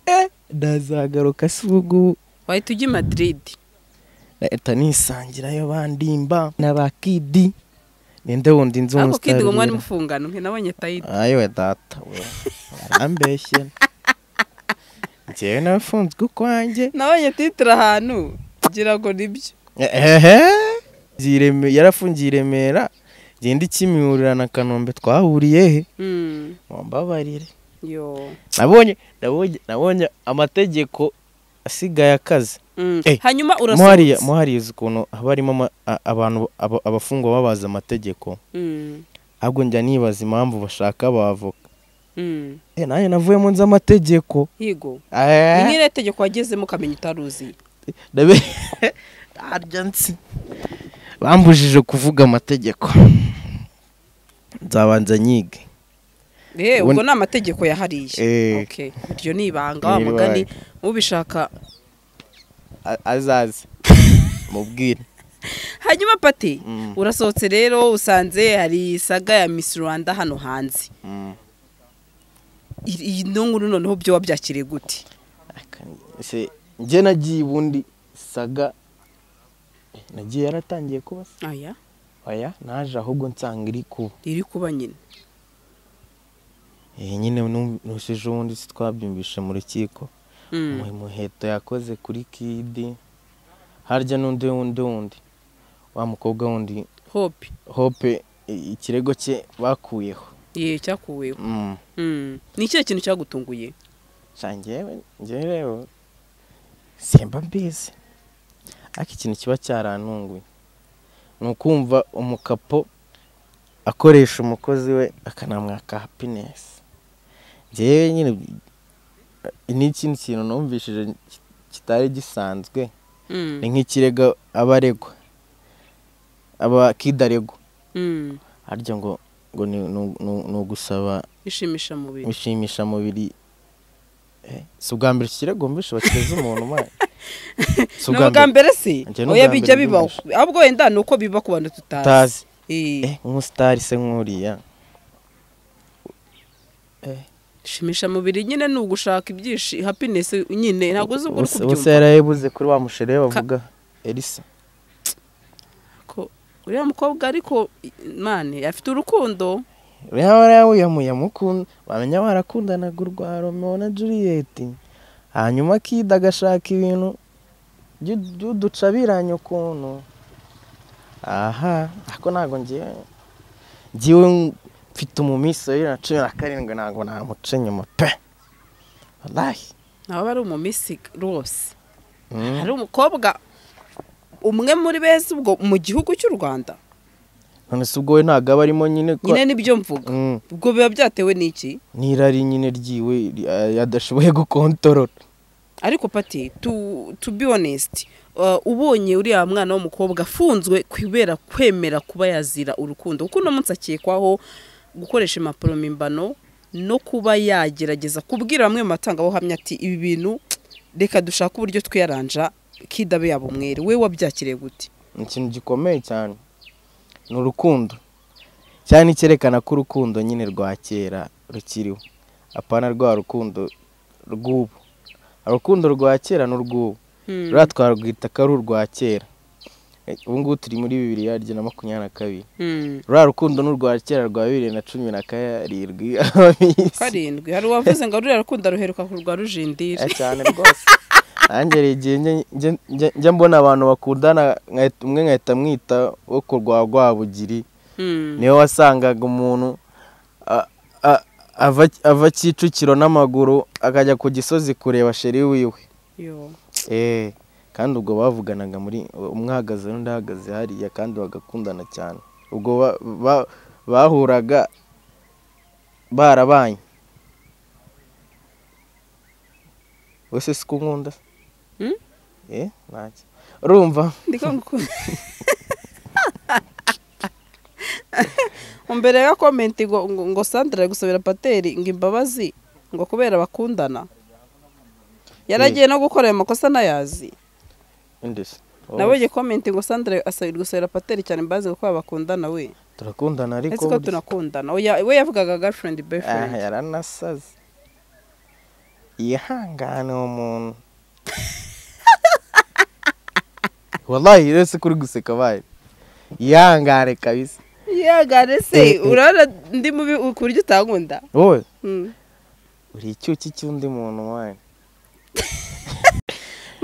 eh ndazagaruka si ubu wahita ujya i madrid leta nisangirayo bandimba n'abakidi ninde wundi nzi ariko kidi ngo umusitari mwari mufungano nke nabonye tayidi ayiwe data we arambeshye njyewe nafunzwe ukwanjye nabonye titire ahantu ngira ngo nibyo ehehe Ireme- yarafungiye i remera ngenda ikimihurira na kanombe twahuriye he Mm, wambabarire yo nabonye nabonye nabonye amategeko asigaye akaze Mm, Eh, hanyuma muhariya urasohotse muhariya uzi ukuntu haba harimo ama- a- abantu aba- abafungwa babaza amategeko Mm, ahubwo njya nibaza impamvu bashaka abavoka mm. eh nanjye navuyemo nzi amategeko yigo Eh, rimwe iri tegeko wagezemo ukamenya utaruzi ndabe harya nzi bambujije kuvuga amategeko nzabanza nyige Eh, Ubu- ubwo ni amategeko yahariye Eh. Okay. iryo ni ibanga Ni wa mugani ibanga. ubishaka A- azaze mubwire hanyuma pati Mm. urasohotse rero usanze hari saga ya Miss Rwanda hano hanze Mm. I- iyi no nkuru noneho byo wabyakiriye gute Ese njye nagiye ubundi saga eh, nagiye yaratangiye kuba se aya oya naje ahubwo nsanga iri kuba iri kuba nyine Eh, nyine nushije ubundi si twabyumvishe mu rukiko mu muheto yakoze kuri kidi harya n'undi wundi wundi wa mukobwa wundi hope hope i- ikirego cye bakuyeho ye cyakuweho Mm. Mm. ni ikihe kintu cyagutunguye Sha njyewe njyewe rero simba mbizi ariko ikintu kiba cyarantunguye ni ukumva umukapo akoresha umukozi we akanamwaka happiness njyewe nyine eh, ni ikindi kintu numvishije ki- kitari gisanzwe Mm. ni nk'ikirego aba aregwa aba kidaregwa Mm. harya ngo ngo ni ni- ni- ni ugusaba ishimisha mubiri gushimisha mubiri Eh, si ubwa mbere iki kirego mbishe bakireza umuntu mwana si ni ubwa mbere se Njye ni oya ubwa bijya mbere bibaho ahubwo wenda ni uko biba ku bantu tutazi utazi Eh, Eh, nk'umusitari se nk'uriya shimisha mubiri nyine ni ugushaka ibyishi happiness nyine ntabwo uzi uko uri Ubuse- ubuse kubyumva yarayibuze kuri wa mushere bavuga elisa Ko uriya mukobwa ariko mane afite urukundo uriya warayamuye mukunda bamenya barakundanaga urwa romeo na juliet hanyuma akida agashaka ibintu by'u- by'uducabiranye ukuntu aha ariko ntabwo ngiye ngiwe mfite umunsi wa bibiri na cumi na karindwi ntabwo namuca inyuma pe wallahi nabo bari umumisi rwose Mm. hari umukobwa umwe muri beza ubwo mu gihugu cy'u rwanda none se ubwo we ntabwo aba arimo nyine ko nyine nibyo mvuga Mm. ubwo biba byatewe n'iki n'irari nyine ryiwe ri- a- adashoboye gukontorora ariko pati tu to be honest uh, ubonye uriya mwana w'umukobwa afunzwe kubera kwemera kuba yazira urukundo kuko uno munsi akekwaho gukoresha impapuro mpimbano no kuba yagerageza kubwira bamwe mu batangabuhamya ati ibi bintu reka dushake uburyo twiyaranja kidabe yaba umwere we wabyakiriye gute ni ikintu gikomeye cyane ni urukundo cyane icyerekana ko urukundo nyine rwa kera rukiriho apana rwa rukundo rw'ubu urukundo rwa kera n'urw'ubu Hmm. ruriya twarwita ko ari urwa kera Eh, ubu ngubu turi muri bibiri yaryo na makumyabiri na kabiri Hmm. ruriya rukundo n'urwa kera rwa bibiri na cumi na karindwi ababisi karindwi hari uwavuze ngo ruriya rukundo ruheruka ku rwa rujindiri Eh, cyane rwose nanjye hari igihe njye- njye- njye- njya mbona abantu bakundana nkahita- umwe nkahita mwita wo kurwa rwabugiri Hmm. niwe wasangaga umuntu a- a- ava- ava kicukiro n'amaguru akajya ku gisozi kureba sheri wiwe Yo. Eh, kandi ubwo bavuganaga muri umwahagaze n'undi ahagaze hariya kandi bagakundana cyane ubwo ba- ba- bahuraga barabanye wese si ko nkunda Hmm? Eh, ntacyo urumva ndiko ngukunda umbere ya komenti ngo ngo ngo sandra ari gusabira pateri ngo imbabazi ngo kubera bakundana yaragiye no gukora ayo makosa nayazi indeshyi nabonye komenti ngo sandra asabira gusabira pateri cyane imbabazi ngo kubera bakundana we turakundana ariko ese ko burya- tunakundana Oya, we yavugaga girlfriend boyfriend aha yaranasaze yihangane uwo muntu wallahi rero si kuri guseka bayo yihangane kabisa yagare Eh, se eh. urabona ndi mubi ku buryo utankunda wowe Mm. uri icyuki cy'undi muntu wanyu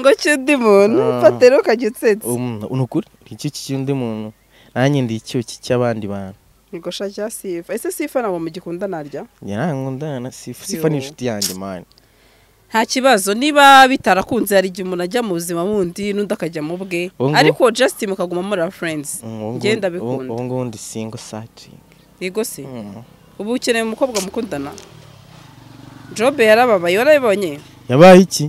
ngo cy'undi muntu Ah. pateri ukajya utsetse ni ukuri uri icyuki cy'undi muntu nanjye ndi icyuki cy'abandi bantu ngo sha cya sifa ese sifa ntabwo mugikunda narya njye ntankundana na sifa sifa ni Yo. inshuti yanjye mani nta kibazo niba bitarakunze hari igihe umuntu ajya mu buzima bundi n'undi akajya mu bwe Ubu ngubu- ariko justin mukaguma muri friends Ubu ngubu- Ngenda ubu- bikunda. ubu ngubu ndi singo sacingi yego se ubu ukeneye umukobwa mukundana jobe yarababaye warabibonye yabaye iki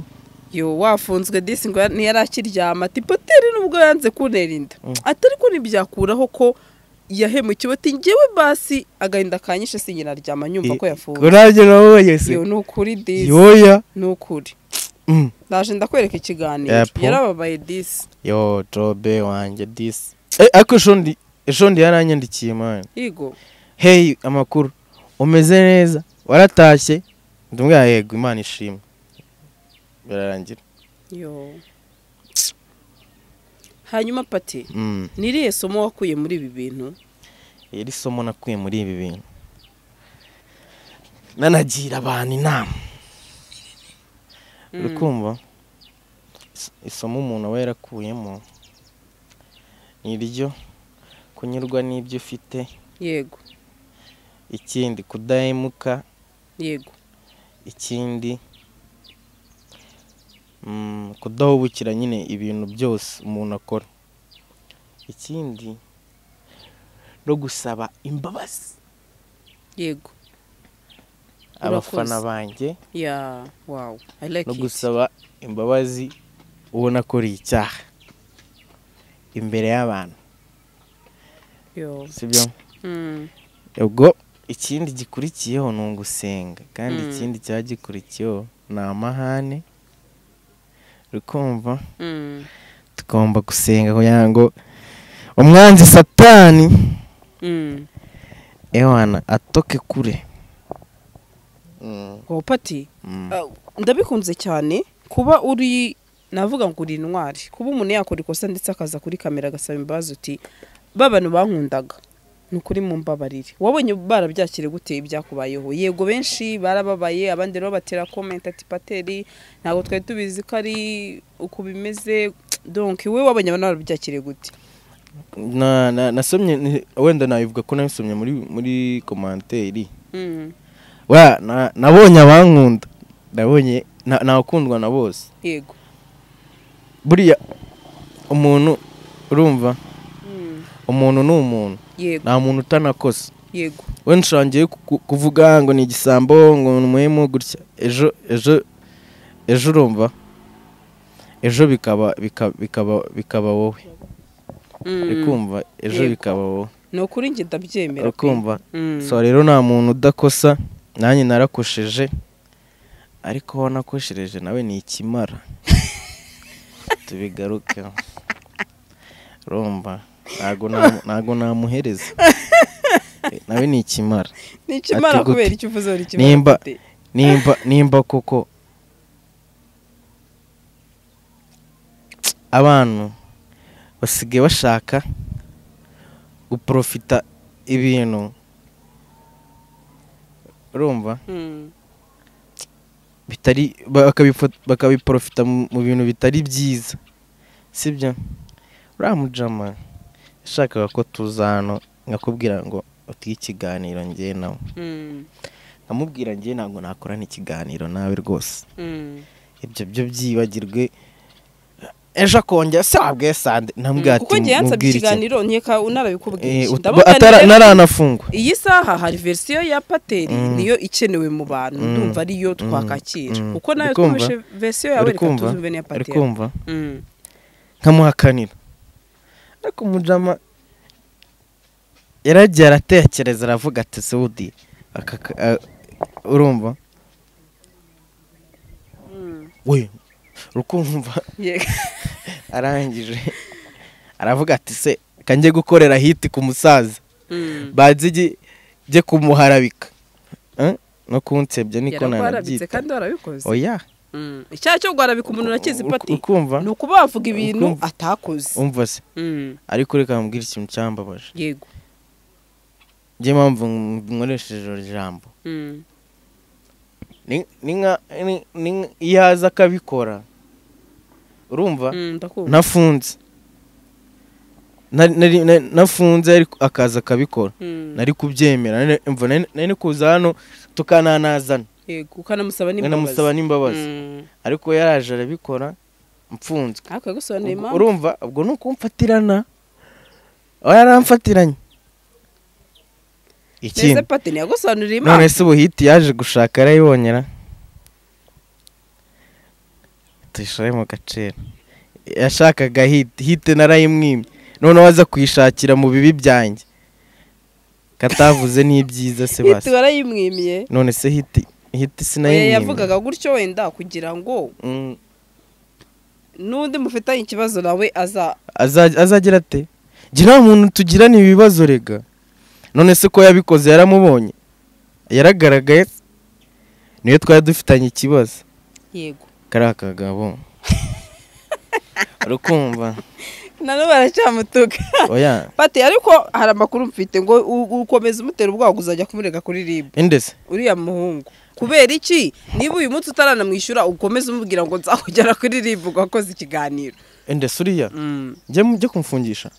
yo wafunzwe disi ngo ntiyari akiryama ati pateri nubwo yanze kuntera inda atari ko ntibyakuraho ko yahemukiwe ati ngewe basi agahinda kanyishe sinyiraryama nyumva ko yafuwe urabye nabonye se iyo ni ukuri disi yoya ni ukuri Mm. ndaje ndakwereka ikiganiro Yep. yarababaye disi yo jobe wanjye disi Eh, ariko shondi shondi yaranyandikiye mani yigo hey amakuru umeze neza waratashye ndumwa yego imana ishimwe birarangira yo hanyuma pati Mm. ni irihe somo wakuye muri ibi bintu iri somo nakuye muri ibi bintu nanagira abantu inama uri kumva Is- isomo umuntu aba yarakuyemo ni iryo kunyurwa n'ibyo ufite yego ikindi kudahemuka yego ikindi mm, kudahubukira nyine ibintu byose umuntu akora ikindi no gusaba imbabazi yego abafana Urakoze. banjye ya wawu i like no it. gusaba imbabazi ubona ko uri icyaha imbere y'abantu yo sibyo Mm. ubwo ikindi gikurikiyeho ni ugusenga kandi Mm. ikindi cyagikurikiyeho ni amahane uri kumva Mm. tugomba gusenga kugira ngo umwanzi satani Mm. ewana atoke kure Mm, Oh, pati mm. Ah, ndabikunze cyane kuba uri navuga ngo uri intwari kuba umuntu yakora ikosa ndetse akaza kuri kamera agasaba imbabazi uti ba bantu bankundaga ni ukuri mu mbabarire wabonye barabyakire gute ibyakubayeho yego benshi barababaye abandi rero batera komenti ati pateri ntabwo twari tubizi ko ari uku bimeze donki we wabonye abantu barabyakire gute Na- na- nasomye ni- wenda nabivuga ko nabisomye muri muri komanteri Mm, wa na- nabonye abankunda nabonye na- nakundwa na bose yego buriya umuntu urumva Mm, umuntu ni umuntu yego nta muntu utanakosa yego we nshangiye ku- ku- kuvuga ngo ni igisambo ngo ni umuhemu gutya ejo ejo ejo urumva ejo bikaba bika- bikaba bikaba wowe Mm, uri kumva ejo Yego. bikaba wowe ni ukuri njye ndabyemera uri kumva Mm, so rero nta muntu udakosa nanjye narakosheje ariko aho nakoshereje nawe ni ikimara tubigarukeho rumva ntago namu- ntago namuhereza Eh, nawe ni ikimara ni ikimara ati gute? kubera icyo uvuze uri ikimara Nimba- gute? nimba nimba koko abantu basigaye bashaka guporofita ibintu urumva Mm, bitari bakabifo- bakabiporofita mu mu bintu bitari byiza sibyo uriya mujama yashakaga ko tuza hano nkakubwira ngo utige ikiganiro njye nawe mm, nkamubwira njye ntabwo nakorana ikiganiro nawe rwose mm. ibyo byo byibagirwe ejo akongera se wabwiye sande ntamubwira ati kuko njye yansabye mubwire iki ikiganiro nkeka unarabikubwiye Eh, ut- Ndabona atara- rero- ntaranafungwa iyi saha hari versiyo ya pateri Mm. niyo ikenewe mu bantu Mm. ndumva ariyo Mm. twakakira Mm. kuko nawe Uri kumva? twumvishe versiyo yawe Uri reka kumva? tuzumve n'iya ari pateri kumva Mm, nkamuhakanira ariko umujama yaragiye aratekereza aravuga ati sewudi akaka- a- urumva mm. we rukumva Yego. arangije aravuga ati se kanjye gukorera hiti ku musaza Mm. bazi ijye- jye kumuharabika Eh? no kunsebya niko yaragwarabitse nanabyita kandi warabikoze oya Mm. icyaha cyo kugwarabika umuntu urakizi Ur- pati ukumva ni ukuba wavuga ibintu Ukumva? atakoze umva se Mm. ariko reka nkubwire ikintu cyambabaje yego njye mpamvu nkoresheje ijoro jambo Mm. ni ni nka ni- ni nka- iyo aza akabikora urumva Mm, ndakumva nafunze Nari- nari- na- nafunze ariko akaza akabikora Mm. nari kubyemera nari- mva nari nari ni kuza hano tukananazana yego ukanamusaba n'imbabazi nkanamusaba n'imbabazi Mm. ariko we yaraje arabikora mfunzwe ariko yagusobanuriye Ubwo- impamvu urumva ubwo ni ukumfatirana aba yaramfatiranye neza ikindi pati ntiyagusobanuriye none impamvu se ubuhiti yaje gushaka yarayibonyera tuyishore mu gaciro yashakaga hiti hiti narayimwimye noneho aza kuyishakira mu bibi byanjye katavuze n'ibyiza se hiti basi warayimwimiye none se hiti hiti oya sinayimwima yavugaga gutyo wenda kugira ngo Mm, n'undi mufitanye ikibazo nawe aza aza- azagira ate gira umuntu tugirana ibibazo rega none se ko yabikoze yaramubonye yaragaragaye niyo twari dufitanye ikibazo yego kariya kagabo urukumva nano baracyamutuka oya pati ariko hari amakuru mfite ngo u- ukomeza umutera ubwoba uzajya kumurega kuri rib indese uriya muhungu kubera iki niba uyu munsi utaranamwishyura ukomeze umubwira ngo nzakugera kuri rib ugakoze ikiganiro indese uriya njye mujye kumfungisha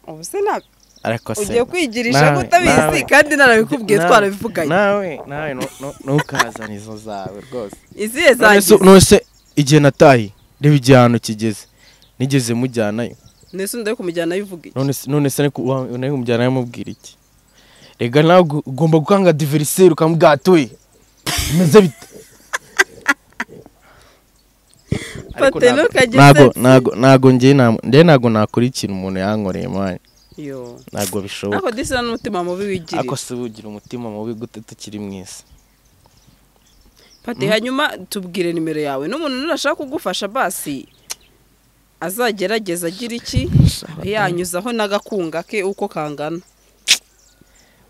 ubu se nta ariko se ugiye kwigirisha nawe, nk'utabizi nawe. kandi narabikubwiye Nawe, twarabivuganye nawe nawe nu- nu- ntukazane izo zawe rwose izihe None se- zangize none se igihe natahi reba igihano kigeze nigeze mujyanayo ndetse undi ari kumujyana abivuga iki none se- none se ariko wa- nari kumujyana yamubwira iki rega nawe ugu- ugomba gukanga diveriseri ukamubwira atuye bimeze bite Ariko Pate ntabwo- ntukagire ntabwo isoni. ntago ntago njye nta- njye ntago nakora ikintu umuntu yankoreye mwana yo ntago bishoboka ariko disi n'umutima mubi wigirira ariko se ugira umutima mubi gute tukiri mu isi Pati hanyuma tubwire nimero yawe n'umuntu nurashaka kugufasha basi azagerageza agira iki yanyuzaho n'agakunga ke uko kangana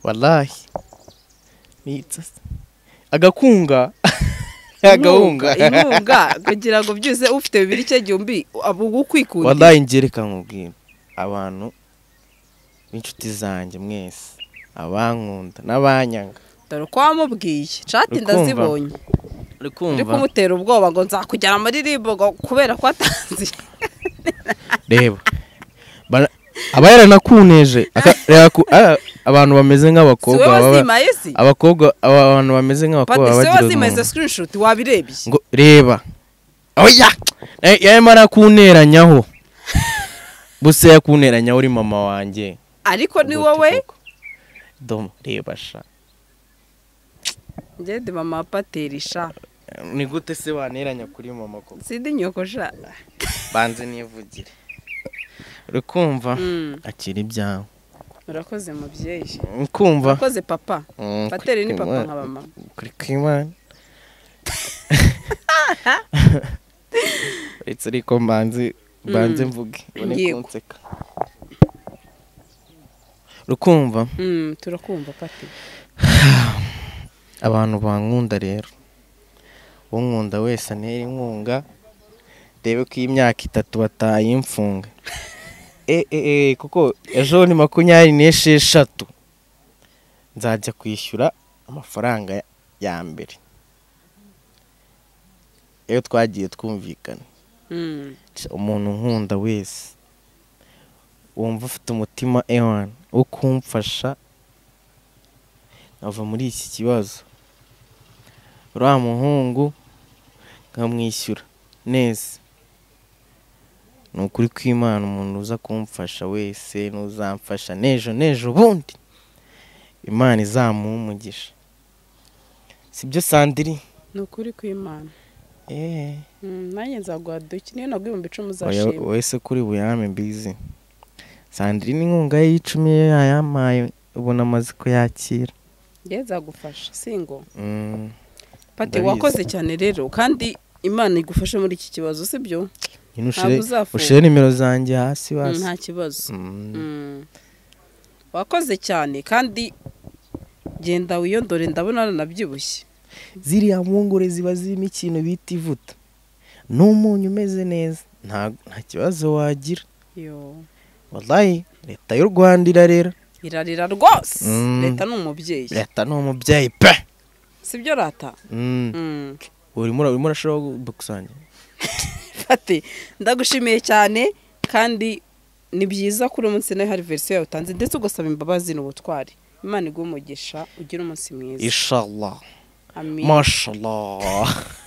wallahi nitsa agakunga agahunga Inkunga, inkunga kugira ngo byuze ufite bibiri cye gihumbi aba ukwikundira wallahi ngereka nkubwira abantu b'inshuti zanjye mwese abankunda n'abanyanga dore uko wamubwiye cati Uri kumva? ndazibonye uri uri kumva kumutera ubwoba ngo nzakugera muri ribo ngo kubera ko atanze reba Bara- aba yaranakuneje Aka- reba ku- a- abantu bameze si we nk'abakobaba baba- wazimaye si abakobwa aba- abantu bameze nk'abakobwa pati baba si we bagira wazimaye izo ubumuntu. screenshot wabirebye ngo reba oya Eh, yarimo arakunteranyaho busa yakunteranyaho uri mama wanjye ariko ni wowe domo reba sha njye ndi mama paterisha ni gute se wanteranya kuri mama koko sindi nyokosha banze nivugire uri kumva Mm. akira ibyawe urakoze mubyeyi kumva urakoze papa pateri ni papa nka mama kuri kwimana uretse ariko mbanze mbanze mvuge ubone Yego. kunseka rukumva Mm, turakumva pati abantu bankunda rero unkunda wese antere inkunga rebe ko iyi myaka itatu batayimfunga e, e, e, kuko ejo ni makumyabiri n'esheshatu nzajya kwishyura amafaranga ya- ya mbere iyo twagiye twumvikana Mm, Ca- umuntu unkunda wese wumva ufite umutima ewan wo kumfasha nkava muri iki kibazo uriya muhungu nkamwishyura neza ni ukuri kw'imana umuntu uza kumfasha wese n'uzamfasha n'ejo n'ejo ubundi imana izamuha umugisha sibyo sandiri ni ukuri kw'imana eee Mm, nanjye nzaguha duke niyo naguha ibihumbi icumi Oya, uzashima wowe se kuri buyame mbizi sandrine inkunga ye y'icumi ye yayampaye ubona amaze kuyakira njye nzagufasha singo Mm, pati Ndabizi. wakoze cyane rero kandi imana igufashe muri iki kibazo sibyo ngwino ushire- ntabwo uzafunga ushire nimero zanjye hasi Mm, hasi nta kibazo Mm, Mm. wakoze cyane kandi genda wiyondore ndabona aranabyibushye ziriya mpungure ziba zirimo ikintu bita ivuta n'umunyu umeze neza nta nta kibazo wagira yo wallahi leta y'u rwanda irarera irarira rwose Mm. leta ni umubyeyi leta ni umubyeyi pe sibyo rata Mm, Mm. urimo ura- urimo urashobora gukusanya Ati ndagushimiye cyane kandi ni byiza kuri uyu munsi nawe hari verisiyo yawe utanze ndetse ugasaba imbabazi n'ubutwari imana iguhe umugisha ugire umunsi mwiza inshallah amin mashallah